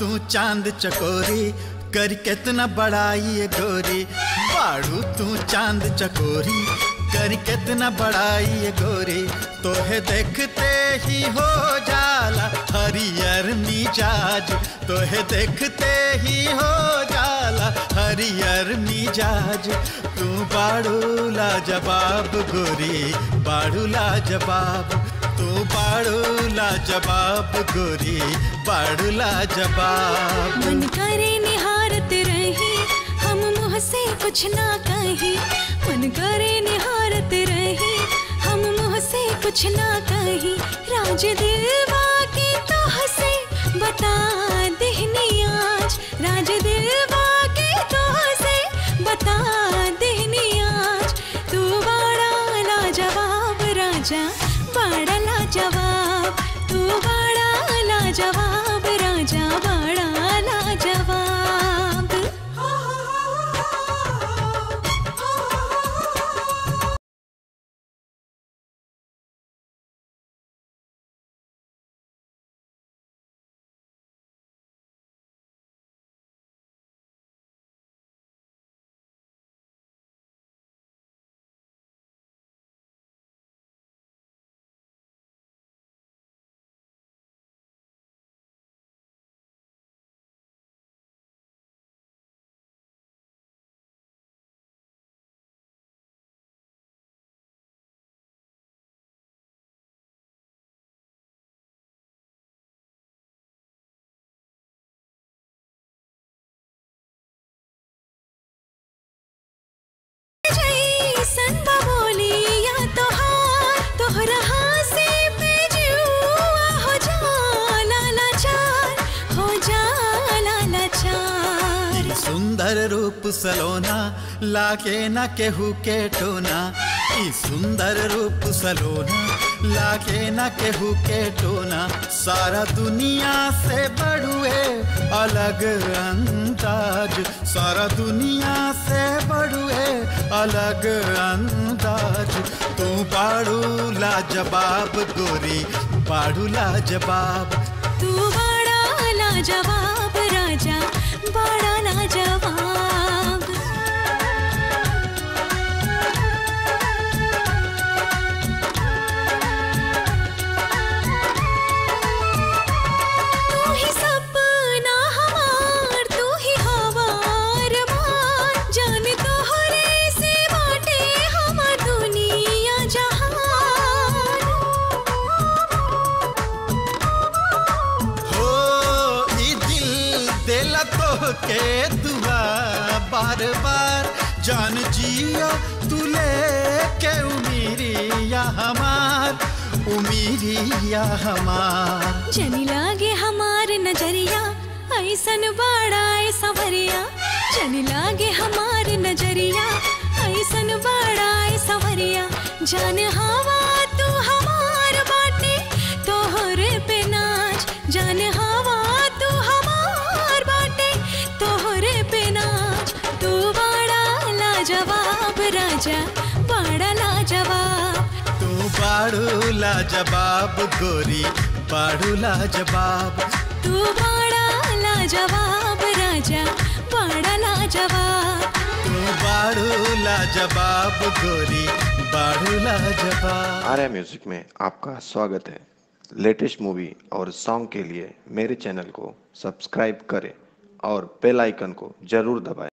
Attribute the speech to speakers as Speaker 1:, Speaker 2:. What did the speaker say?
Speaker 1: तू चांद चकोरी कर कितना बड़ाई ये गोरी बाड़ू तू चांद चकोरी कर कितना बड़ाई ये गोरी तोहे देखते ही हो जाला हरियर मिजाज तोहे देखते ही हो जाला हरियर मिजाज तू बाड़ू लाजवाब गोरी बाड़ू लाजवाब तू बाड़ू लाजवाब गोरी बाड़ू लाजवाब
Speaker 2: मन करे निहारत रही हम मुँह से कुछ ना कही मन करे निहारत रही हम मुँह से कुछ ना कही राज दिलवा की तो हंसे बता देहनी आज राज दिलवा की तो हंसे बता देहनी आज तू बड़ा लाजवाब राजा बड़ा लाजवाब तू बड़ा लाजवाब राजा बड़ा लाजवाब जैसन बबोलिया तोहार तोहरा हासे पे जुआ हो जाला लाचार हो जाला लाचार
Speaker 1: ई सुंदर रूप सलोना लाके न केहू के टोना ई सुंदर रूप सलोना लाके न केहू के टोना सारा दुनिया से बड़ुए अलग अंदाज सारा दुनिया से बड़ुए अलग अंदाज तू बाड़ू लाजवाब गोरी बाड़ू लाजवाब
Speaker 2: तू बड़ा लाजवाब राजा बड़ा लाजवाब तू ही सपना हमार तू ही हवार मान जाने तोहरे से बाटे हमार दुनिया जहान
Speaker 1: हो ई दिल देला तो के दुआ बार बार जान जिया तू लेके उमीरिया हमार उमीरिया हमार
Speaker 2: जनी लागे हमार नजरिया ऐसन बड़ा सवरिया जनी लागे हमार नजरिया ऐसन बड़ा सवरिया जान हवा तू हमार बाटे तोहरे पे नाच जान हवा तू हमार बाटे तोहरे पे नाच तू बड़ा लाजवाब राजा बड़ा लाजवाब
Speaker 1: तू बाड़ू लाजवाब गोरी बाड़ू लाजवाब
Speaker 2: तू बड़ा लाजवाब राजा बड़ा लाजवाब
Speaker 1: तू बाड़ू लाजवाब गोरी बाड़ू लाजवाब
Speaker 3: आर्या म्यूजिक में आपका स्वागत है लेटेस्ट मूवी और सॉन्ग के लिए मेरे चैनल को सब्सक्राइब करें और बेल आइकन को जरूर दबाएं